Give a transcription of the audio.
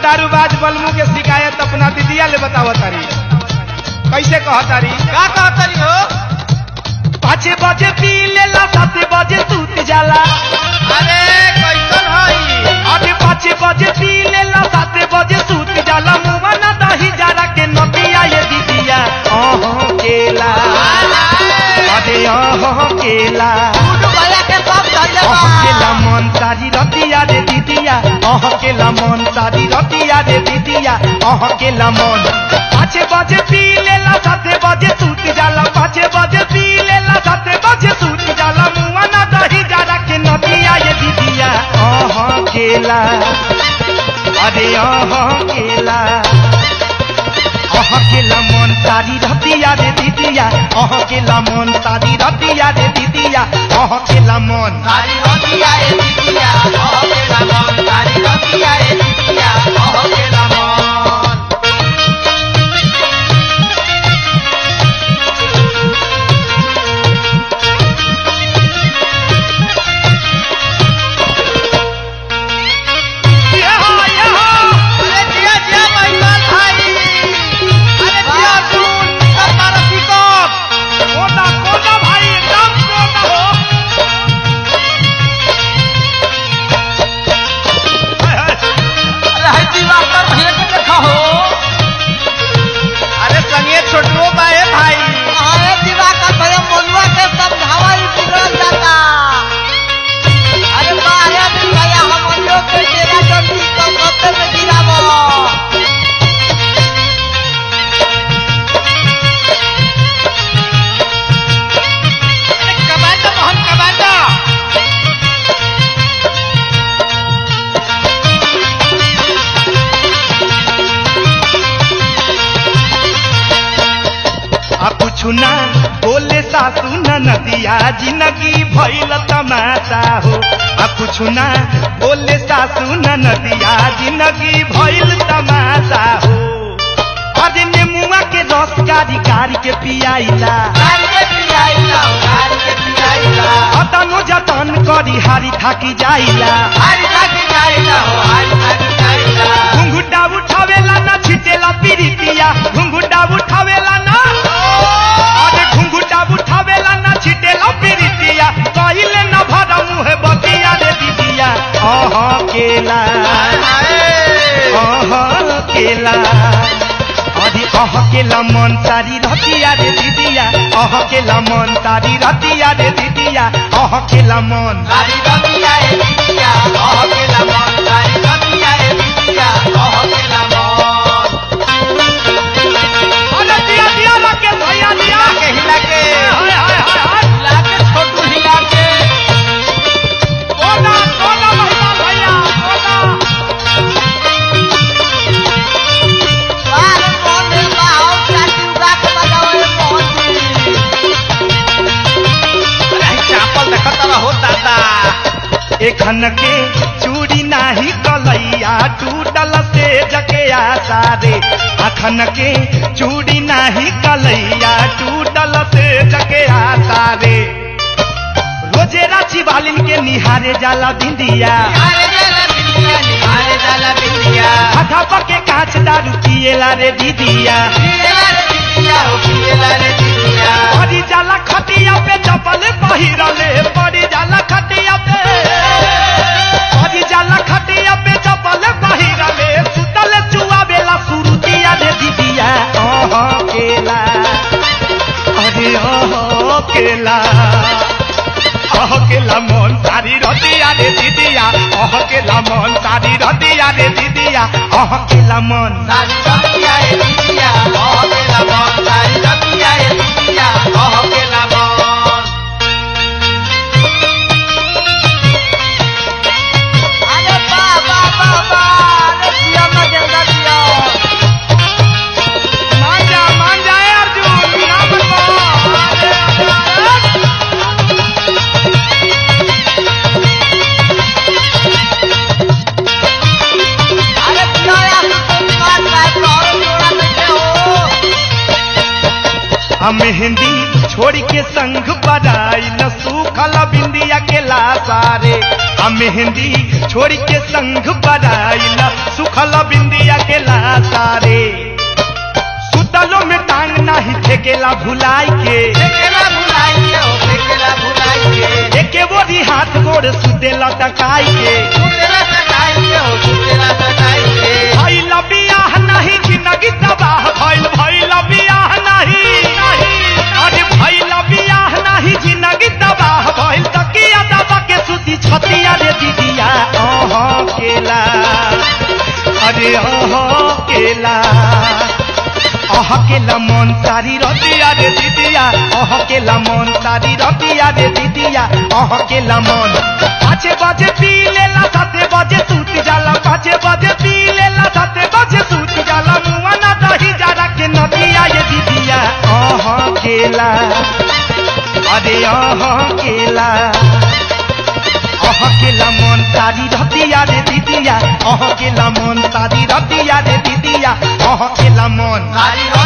दारूबाज बलमू के शिकायत अपना दीदिया ले बताव तारी कैसे कह तारी का कहतरी हो पाँच बजे पी लेला सात बजे सूत जाला अरे कैसन हई अरे पाँच बजे पी लेला सात बजे सूत जाला मुआ ना दही जरा के नदिया ये दीदिया ओहो केला अरे ओहो केला गुड्डू भैया के सब धन्यवाद ओहो केला मन सारी रतिया रे दीदिया ओहो केला मन सारी रतिया रे दीदिया ओहो केला मन पाँच बजे पी लेला सात बजे सूत जाला पाँच बजे पी लेला सात बजे सूत जाला मुआ ना दही जरा के नदिया ये दीदिया ओहो केला अरे ओहो केला अह केला मन सारी रतिया रे दीदिया अह केला मन सारी रतिया रे दीदिया अह केला मन सारी रतिया ए दीदिया ओह केला मन सारी रतिया ए दीदिया ओह केला मन यहाँ, यहाँ। अरे जिया जिया महिमान भाई अरे जिया सुन निकल मारा पिकअप कोना, कोना भाई, एकदम कोना हो। हाय, हाय। अरे है दिवाकर भैया के देखा हो अरे संगे छोटुओ बाए भाई अरे दिवाकर भैया मनुआ के समझावा ही बिगड़ जाता अरे बारे दिन भैया हम लोग के तेरा जल्दी कम कपड़े में गिरावो अरे कमांडो मोहन कमांडो आ कुछु ना बोले सासू न नदिया जिंदगी भइल तमाशा हो आ कुछु ना बोले सासू न नदिया जिंदगी भइल तमाशा हो अरे नेमुआ के रस कारी कारी के पियाइला गाड़ी के पियाइला गाड़ी के पियाइला अतनो जतन करी हारी थाकी जाइला हारी थाकी जाइला हो हारी थाकी जाइला घुंघुटा उठावेला ना छिटेला पीरितिया घुंघुटा उठावेला ना अरे घुंघुटा उठावेला ना छिटेला पीरितिया कहिले न भरा मुहे बतिया रे दीदिया अह केला अह केला अरे अह केला मन सारी रतिया रे दीदिया अह केला मन सारी रतिया रे दीदिया अह केला मन गाड़ी रतिया ए दीदिया ओह केला मन गाड़ी रतिया ए दीदिया ओह केला मन अरे दिया दिया लगे भैया दिया हिला के हिला के हाय हाय हाय हाय हिला के छोटू हिला के कोना कोना महिमा भैया कोना बाहर कौन है बाहर चाची उगा के बजाओ ए मोहती अरे चापल देखत रहो दादा एखन के चूड़ी नाही कलैया टूटल से जके आशा रे अखन के चूड़ी नाही कलैया टूटल से जके आशा रे रोजे राची बालिन के निहारे जाला बिंदिया अरे जाला बिंदिया निहारे जाला बिंदिया आधा पके कांच दारू पिएला रे दीदिया पिएला रे बिंदिया हो पिएला रे बिंदिया पड़ी जाला खटिया पे चपल पहिरले पड़ी जाला खटिया पे पड़ी जाला खटिया पे चपल पहिरले सुतल चुआ बेला सुरुतिया रे दीदिया ओह केला अरे ओह केला ओह केला मन सारी रतिया रे दीदिया ओह केला मन सारी रतिया रे दीदिया ओह केला मन सारी रतिया ए दीदिया ओह केला मन सारी रतिया ए दीदिया ओह केला मन अरे बा बा बा बा अरे पिया में देवदा पिया मान जा मान जाए अर्जुन ना बनवा अरे अरे अरे पिया यार तुम बात बात करो आ मेहंदी छोड़ के संग बजाई न सूखल बिंदिया के लासारे आ मेहंदी छोड़ के संग बजाई न सूखल बिंदिया के लासारे सुतलो में टांग नाही फेकेला भुलाई के फेकेला भुलाई के हो फेकेला भुलाई के एके बोरी हाथ गोड़ सुतेला टकाई के सुतेला सटाई के हो सुतेला सटाई के भइल बियाह नहीं जिंदगी तबाह भइल भइल बियाह नहीं अरे भइल बियाह नहीं जिंदगी तबाह भइल तकिया दबा के सुती छतिया रे दीदिया ओह केला अरे ओह केला अह केला मन सारी रतिया रे दीदिया अह केला मन सारी रतिया रे दीदिया अह केला मन पाँचे बजे पी लेला साते बजे सूत जाला पाँचे बजे पी लेला साते बजे सूत जाला मुआ ना दही जारा के नदिया ये दीदिया अह केला अरे अह केला अह केला मन सारी रतिया रे दीदिया अह केला मन सारी रतिया रे दीदिया अह केला मन सारी